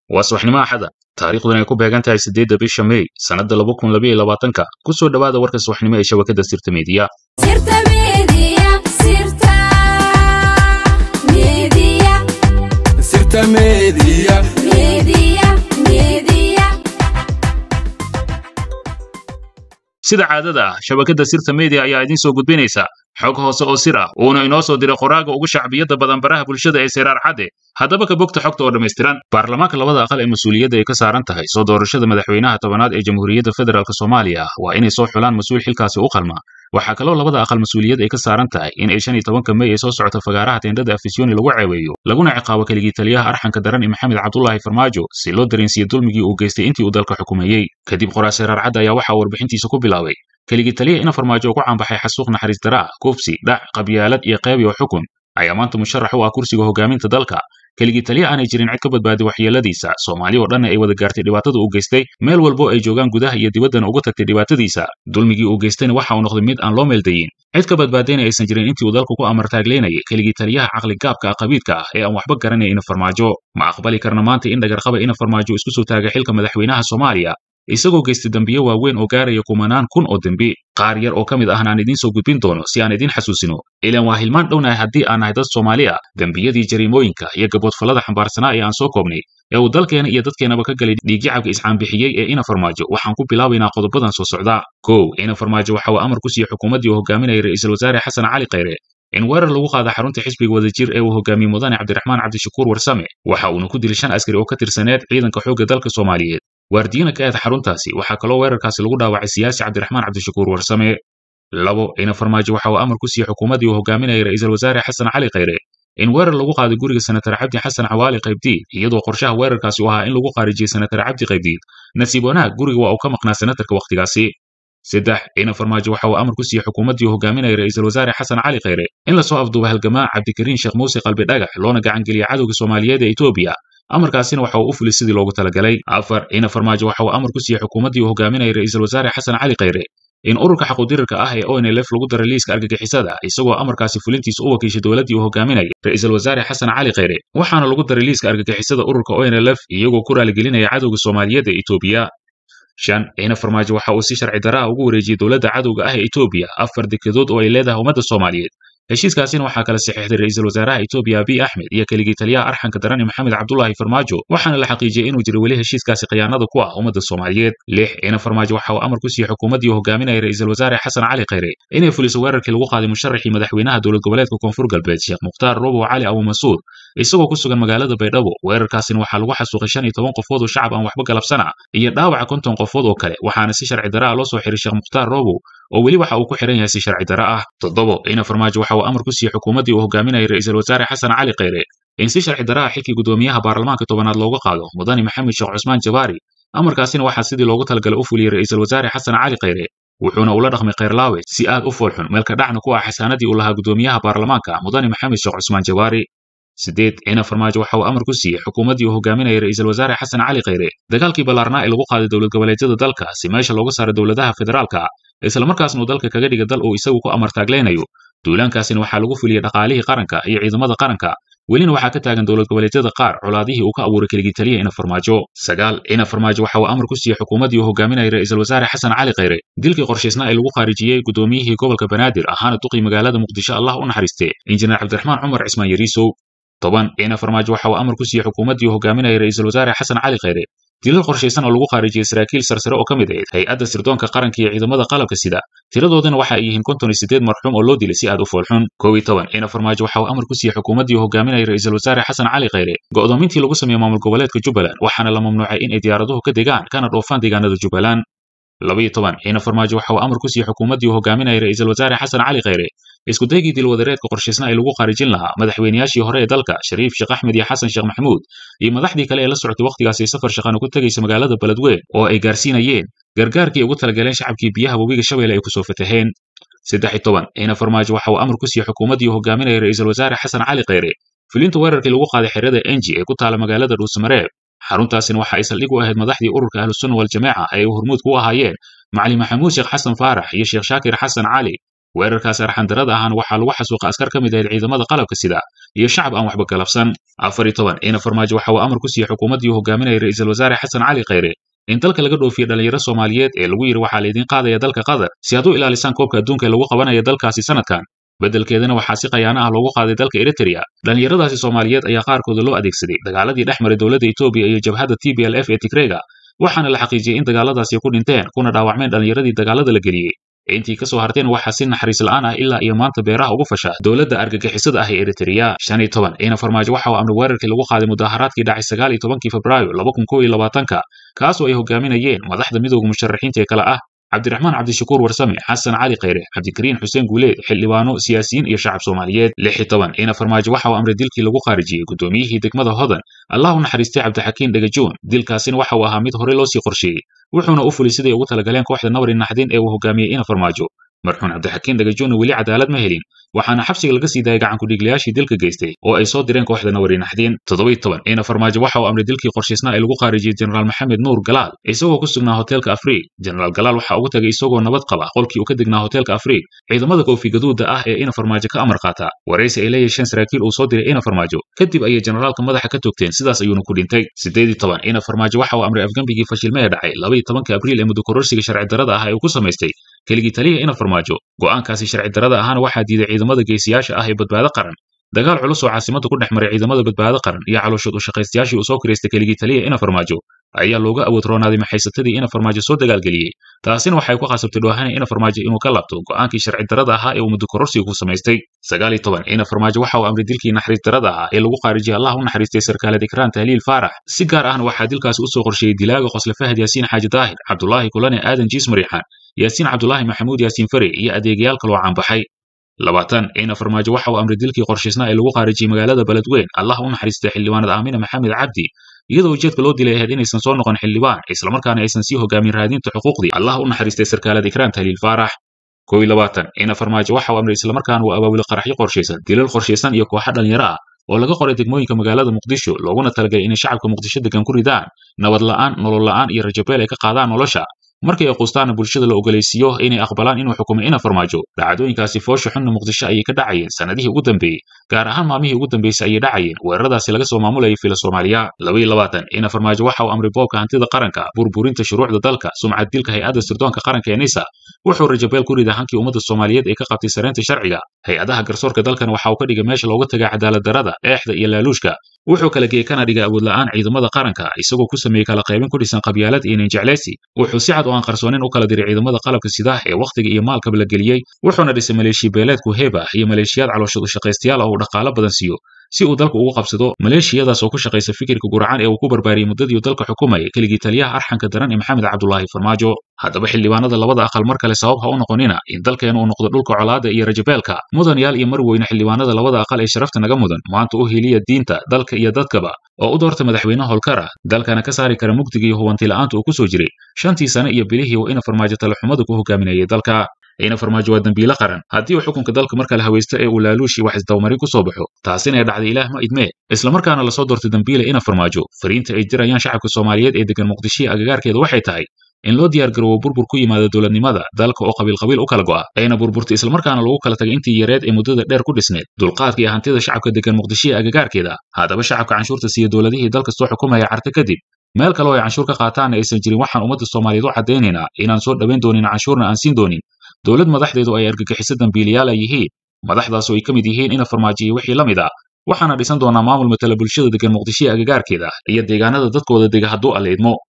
waa subaxnimo axada taariikhduna ay ku beegan tahay siddeedda bisha mey sannadda laba kun labaiyo labaatanka ku soo dhowaada warka subaxnimo ee shabakadda sirta meediya sida caadada ah shabakadda sirta media ayaa idiin soo gudbinaysa xog hoose oo sir ah uuna inoo soo diray qoraaga ugu shacbiyadda badan baraha bulshada ee seyraar cadde haddaba ka bogta xogta oo dhammaystiran baarlamaanka labada aqal ee mas-uuliyadda ay ka saaran tahay soo doorashada madaxweynaha tobanaad ee jamhuuriyadda federaalk soomaaliya waa inay soo xulaan mas-uul xilkaasi u qalma waxaa kaloo labada aqal mas-uuliyad ay ka saaran tahay in ay shan iyo tobanka mey ay soo socota fagaaraha teendhada afisyooni lagu ceebeeyo laguna ciqaabo keligii taliyaha arxanka daran ee maxamed cabdulaahi farmaajo si loo dareensiiye dulmigii uu geystay intii uu dalka xukumayey kadib qoraa seyraar cadde ayaa waxaa warbixintiisa ku bilaabay keligii taliya ina farmaajo ku caanbaxay xasuuq naxariis daraa kufsi dhac qabyaalad iyo qeyb iyo xukun ayaa maanta musharax u ah kursiga hogaaminta dalka keligii taliya aanay jirin cid ka badbaadi waxyeeladiisa soomaali oo dhanna ay wada gaartay dhibaatada uu geystay meel walbo ay joogaan gudaha iyo dibaddana uga tagtay dhibaatadiisa dulmigii uu geystayna waxa uu noqday mid aan loo meeldayin cid ka badbaadayna aysan jirin intii uu dalku ku amartaagleynayay keligii taliyaha caqligaabka ah qabiidka ah ee aan waxba garanaya ina farmaajo ma aqbali karna maanta in dhagarqaba ina farmaajo isku soo taagay xilka madaxweynaha soomaaliya isagoo geystay dembiye waaweyn oo gaaraya kumanaan kun oo dembi qaar yar oo ka mid ahna aan idiin soo gudbin doono si aan idiin xasuusino ilaan waa hilmaan dhownahay haddii aan nahay dad soomaali ah dembiyadii jariimooyinka iyo gaboodfallada xambaarsanaa ee aan soo koobnay ee uu dalkeena iyo dadkeenaba ka galay dhiigyacabka iscaanbixiyey ee ina farmaajo waxaan ku bilaabaynaa qodobadan soo socda kow ina farmaajo waxa uu amar ku siiyey xukuumaddii uu hogaaminayay ra'iisul wasaare xasan cali khayre in weerar lagu qaada xarunta xisbiga wadajir ee uu hogaamiyey mudane cabdiraxmaan cabdishakuur warsame waxa uuna ku dilay shan askari oo ka tirsaneed ciidanka xoogga dalka soomaaliyeed waardiyana ka aad xaruntaasi waxaa kaloo weerarkaasi lagu dhaawacay siyaasi cabdiraxmaan cabdishakuur warsame labo ina farmaajo waxa uu amar ku siiyey xukuumaddii uu hogaaminayay ra'iisul wasaare xasan cali khayre in weerar lagu qaaday guriga senatar cabdi xasan cawaali qaybdiid iyadoo qorshaha weerarkaasi u ahaa in lagu khaarijiyey senatar cabdi qaybdiid nasiib wanaag guriga waa uu ka maqnaa senatarka wakhtigaasi saddex ina farmaajo waxa uu amar ku siiyey xukuumaddii uu hogaaminayay ra'iisul wasaare xasan cali khayre in lasoo afduuba halgamaa cabdikariin sheekh muuse qalbi dhagax loona gacangeliya cadowga soomaaliyeed ee etoobiya amarkaasina waxa uu u fulay sidii loogu talagalay afar ina farmaajo waxa uu amar ku siiyey xukuumaddii uu hogaaminayay ra'iisul wasaare xasan cali khayre in ururka xaquudirirka ah ee onlf lagu daray liiska argagixisada isagoo amarkaasi fulintiisa u wakiishay dowladdii uu hogaaminayay ra'iisul wasaare xasan cali khayre waxaana lagu daray liiska argagixisada ururka onlf iyagoo ku raaligelinaya cadowga soomaaliyeed ee etoobiya shan ina farmaajo waxa uu si sharci daraa ugu wareejiyey dowladda cadowga ah ee etoobiya afar dekedood oo ay leedahay ummadda soomaaliyeed heshiiskaasina waxaa kala saxiixday ra'iisul wasaaraha etoobiya abiy axmed iyo keligii taliyaha arxanka daran ee maxamed cabdulaahi farmaajo waxaana la xaqiijiyey inuu jiro weli heshiiskaasi khiyaanada ku ah ummadda soomaaliyeed lix ina farmaajo waxa uu amar ku siiyey xukuumaddii uu hogaaminayay ra'iisul wasaare xasan cali khayre inay fuliso weerarkii lagu qaaday musharaxii madaxweynaha dowlad goboleedka koonfur galbeed sheekh mukhtaar robow cali abu masuud isagoo ku sugan magaalada baydhabo weerarkaasina waxaa lagu xasuuqay shan iyo toban qofood oo shacab aan waxba galabsana iyo dhaawaca konton qofood oo kale waxaana si sharci dara ah loo soo xiray sheekh mukhtaar robow oo weli waxa uu ku xiran yahay si sharci dara ah toddobo ina farmaajo waxa uu amar ku siiyey xukuumaddii uu hogaaminayay ra'iisul wasaare xasan cali khayre in si sharci dara ah xilkii guddoomiyaha baarlamaanka tobanaad looga qaado mudane maxamed sheekh cusmaan jabaari amarkaasina waxaa sidii loogu talagalay u fuliyey ra'iisul wasaare xasan cali khayre wuxuuna ula dhaqmay khayrlaawe si aad u foolxun meelka dhacna ku ah xasaanadii uu lahaa guddoomiyaha baarlamaanka mudane maxamed sheekh cusmaan jabaari sideed ina farmaajo waxa uu amar ku siiyey xukuumaddii uu hogaaminayay ra'iisul wasaare xasan cali khayre dagaalkii ballaarnaa ee lagu qaaday dowlad goboleedyada dalka si meesha looga saaray dowladaha federaalka islamarkaasna uu dalka kaga dhiga dal uu isagu ku amartaagleynayo duulaankaasina waxaa lagu fuliyey dhaqaalihii qaranka iyo ciidamada qaranka welina waxaa ka taagan dowlad goboleedyada qaar colaadihii uu ka abuuray keligii taliya ina farmaajo sagaal ina farmaajo waxa uu amar ku siiyey xukuumaddii uu hogaaminayay ra'iisul wasaare xasan cali khayre dilkii qorshaysnaa ee lagu khaarijiyey guddoomiyihii gobolka banaadir ahaana duqii magaalada muqdisho allah u naxariiste injineer cabdiraxmaan cumar cismaan yariisow toban ina farmaajo waxa uu amar ku siiyey xukuumaddii uu hogaaminayay ra'iisul wasaare xasan cali khayre dilal qorshaysan oo lagu khaarijiyey saraakiil sarsare oo ka mid ahayd hay-adda sirdoonka qaranka iyo ciidamada qalabka sida tiradoodana waxa ay yihiin konton iyo siddeed marxuum oo loo dilay si aad u foolxun kow iyo toban ina farmaajo waxa uu amar ku siiyey xukuumaddii uu hogaaminayay ra'iisul wasaare xasan cali khayre go'doomintii lagu sameeyey maamul goboleedka jubbaland waxaana la mamnuucay in ay diyaaraduhu ka degaan kana dhoofaan deegaanada jubbaland laba iyo toban ina farmaajo waxa uu amar ku siiyey xukuumaddii uu hogaaminayay ra'iisul wasaare xasan cali khayre isku daygii dilwadareedka qorshaysna ay lagu khaarijin lahaa madaxweynayaashii hore ee dalka shariif sheekh axmed iyo xasan sheekh maxamuud iyo madaxdii kale ee la socotay wakhtigaasi safar shaqana ku tegaysa magaalada beledweyn oo ay gaarsiinayeen gargaarkii ugu talagaleen shacabkii biyaha webiga shabeelle ay kusoo fataheen saddex iyo toban ina farmaajo waxa uu amar ku siiyey xukuumaddii uu hogaaminayay ra'iisul wasaare xasan cali khayre fulinta weerarkii lagu qaaday xerada enji ee ku taala magaalada dhuusamareeb xaruntaasina waxa ay saldhig u ahayd madaxdii ururka ahlusunna waljamaaca ee hormuud ku ahaayeen macali maxamuud sheekh xasan faarax iyo sheekh shaakir xasan cali weerarkaas arxandarada ahana waxaa lagu xasuuqa askar ka mid ahayd ciidamada qalabka sida iyo shacab aan waxba galabsan afar iyo toban ina farmaajo waxa uu amar ku siiyey xukuumaddii uu hogaaminayay ra'iisul wasaare xasan cali khayre in dalka laga dhoofiyo dhalinyaro soomaaliyeed ee lagu yidhi waxaa laydin qaadaya dalka qatar si aad u ilaalisaan koobka adduunka ee lagu qabanaya dalkaasi sanadkan beddelkeedana waxaa si khayaano ah loogu qaaday dalka eritrea dhallinyaradaasi soomaaliyeed ayaa qaarkooda loo adeegsaday dagaaladii dhex maray dowladda etoobiya iyo jabhadda t b l f ee tigreyga waxaana la xaqiijiyey in dagaaladaasi ku dhinteen kuna dhaawacmeen dhallinyaradii dagaalada la geliyey intii ka soo harteen waxaa si naxariis la'aan ah ilaa iyo maanta beeraha ugu fasha dowladda argagixisada ah ee eritrea shan iyo toban ina farmaajo waxa uu amri weerarkii lagu qaaday mudaharaadkii dhacay sagaal iyo tobankii febraayo laba kun kow iyo labaatanka kaasoo ay hogaaminayeen madaxda midowga musharaxiinta ee kale ah cabdiraxmaan cabdishakuur warsame xasan cali khayre cabdikariin xuseen guuleed xildhibaano siyaasiyiin iyo shacab soomaaliyeed lix iyo toban ina farmaajo waxa uu amray dilkii lagu khaarijiyey guddoomiyihii degmada hodan allah u naxariistay cabdixakiin dhagajoon dilkaasina waxa uu ahaa mid horey loo sii qorsheeyey wuxuuna u fulay siday ugu talagaleen kooxda nabari naxdin ee uu hogaamiyey ina farmaajo marxuun cabdixakiin dhagajoonna weli cadaalad ma helin waxaana xabsiga laga sii daayay gacankudhiiglayaashii dilka geystay oo ay soo direen kooxda nabari naxdin toddobiyo toban ina farmaajo waxa uu amray dilkii qorshaysnaa ee lagu khaarijiyey jenaraal maxamed nuur galaal isagoo ku sugnaa hoteelka afriig jenaraal galaal waxa ugu tagay isagoo nabad qaba qolkii uu ka degnaa hoteelka afriig ciidamada koofi gaduuda ah ee ina farmaajo ka amar qaata waraysi ay la yeesheen saraakiil uu soo diray ina farmaajo kadib ayay jenaraalka madaxa ka togteen sidaas ayuuna ku dhintay siddeed iyo toban ina farmaajo waxa uu amray afgembigii fashilme ee dhacay laba iyo tobanka abriil ee muddokororsiga sharci darrada ah ee uu ku samaystay keligii taliya ina farmaajo go'aankaasi sharci darrada ahaana waxaa diiday ciidamada geesiyaasha ah ee badbaado qaran dagaal culus oo caasimadda ku dhex maray ciidamada badbaado qaran iyo calooshood u shaqaystayaashii uu soo kiraystay keligii taliya ina farmaajo ayaa looga awood roonaaday maxaysatadii ina farmaajo soo dagaalgeliyey taasina waxay ku khasabtay dhoohane ina farmaajo inuu ka laabto go'aankii sharci darrada ahaa ee uu muddo kororsiga ku samaystay sagaal iyo toban ina farmaajo waxa uu amray dilkii naxariis darrada ahaa ee lagu khaarijiyey allah u naxariistay sarkaalad ikraan tahliil faarax si gaar ahna waxaa dilkaasi u soo qorsheeyey dilaaga qosle fahad yaasiin xaaji daahir cabdulaahi kulane aadan jiis mariixaan yaasiin cabdulaahi maxamuud yaasiin fare iyo adeegayaal kaloo caanbaxay labaatan ina farmaajo waxa uu amray dilkii qorshaysnaa ee lagu khaarijiyey magaalada beledweyn allah u naxariistay xildhibaanad aamina maxamed cabdi iyadoo ujeedka loo dilay ahayd inaysan soo noqon xildhibaan islamarkaana aysan sii hogaamin raadinta xuquuqdii allah u naxariistay sarkaalad ikraan tahliil faarax kow iyo labaatan ina farmaajo waxa uu amray islamarkaana uu abaabulay qaraxyo qorshaysan dilal qorshaysan iyo kooxo dhalinyaro ah oo laga qoray degmooyinka magaalada muqdisho looguna talagalay inay shacabka muqdisho degan ku ridaan nabad la'aan nolol la'aan iyo rajabeel ay ka qaadaan nolosha markay ay qustaana bulshada la ogolaysiiyo inay aqbalaan inuu xukumo ina farmaajo dhacdooyinkaasi foosha xunna muqdisho ayay ka dhacayeen sannadihii ugu dambeeyey gaar ahaan maalmihii ugu dambeysay ayay dhacayeen weeraradaasi laga soo maamulayay fila soomaaliya labaiyo labaatan ina farmaajo waxa uu amray boobka hantida qaranka burburinta shuruucda dalka sumcad dilka hay-adda sirdoonka qaranka ee nisa wuxuu rajabeel ku riday hankii ummadda soomaaliyeed ee ka qabtay saraynta sharciga hay-adaha garsoorka dalkana waxa uu ka dhigay meesha looga tagay cadaalad darrada eexda iyo laaluushka wuxuu kala geeyey kana dhigay awood la'aan ciidamada qaranka isagoo ku sameeyey kala qaybin ku dhisan qabyaalad iyo ninjecleysi wuxuu si cad oo aan qarsoonin u kala diray ciidamada qalabka sidaah ee wakhtiga iyo maalkaba la geliyey wuxuuna dhisay maleeshiya beeleedku heeba iyo maleeshiyaad calooshad u shaqaystayaal oo uu dhaqaalo badan siiyo si uu dalka ugu qabsado maleeshiyadaas oo ku shaqaysa fikirka guracan ee uu ku barbaariyey muddadii dalka xukumayay keligii taliyaha arxanka daran ee maxamed cabdulaahi farmaajo haddaba xildhibaanada labada aqal mar kale sabab ha u noqonina in dalkeena uu noqdo dhulka colaada iyo rajabeelka mudanyaal iyo marweyne xildhibaanada labada aqal ee sharafta naga mudan maanta u heliya diinta dalka iyo dadkaba oo u doorta madaxweyne holkara dalkana ka saari kara mugdiga iyo hubanti la'aanta uu ku soo jiray shantii sane iyo bilihii uu ina farmaajo talaxumadu ku hogaaminayay dalka ina farmaajo waa dembiile qaran haddii uu xukunka dalka marka la hawaysto ee uu laaluushi wax isdawmarin ku soo baxo taasina ay dhacday ilaah ma idmee islamarkaana lasoo doortay dembiile ina farmaajo fariinta ay dirayaan shacabka soomaaliyeed ee degan muqdishiya agagaarkeeda waxay tahay in loo diyaar garoobo burbur ku yimaada dowladnimada dalka oo qabiil qabiil u kala go'a ayna burburtay islamarkaana lagu kala tagay intii yareed ee muddada dheer ku dhisneed dulqaadka iyo hantida shacabka degan muqdishiya agagaarkeeda haddaba shacabka canshuurta siiya dowladihii dalka soo xukumaya carta kadib meel kale oo ay canshuur ka qaataanna aysan jirin waxaan ummadda soomaaliyeed u caddaynaynaa inaan soo dhowayn doonin canshuurna aan siin doonin dowlad madaxdeedu ay argagixiso dambiiliyaal ay yihiin madaxdaas oo ay ka mid yihiin ina farmaajiyo wixii la mid ah waxaana dhisan doonaa maamul matala bulshada degan muqdishiya agagaarkeeda iyo deegaanada dadkooda dega hadduu alla idmo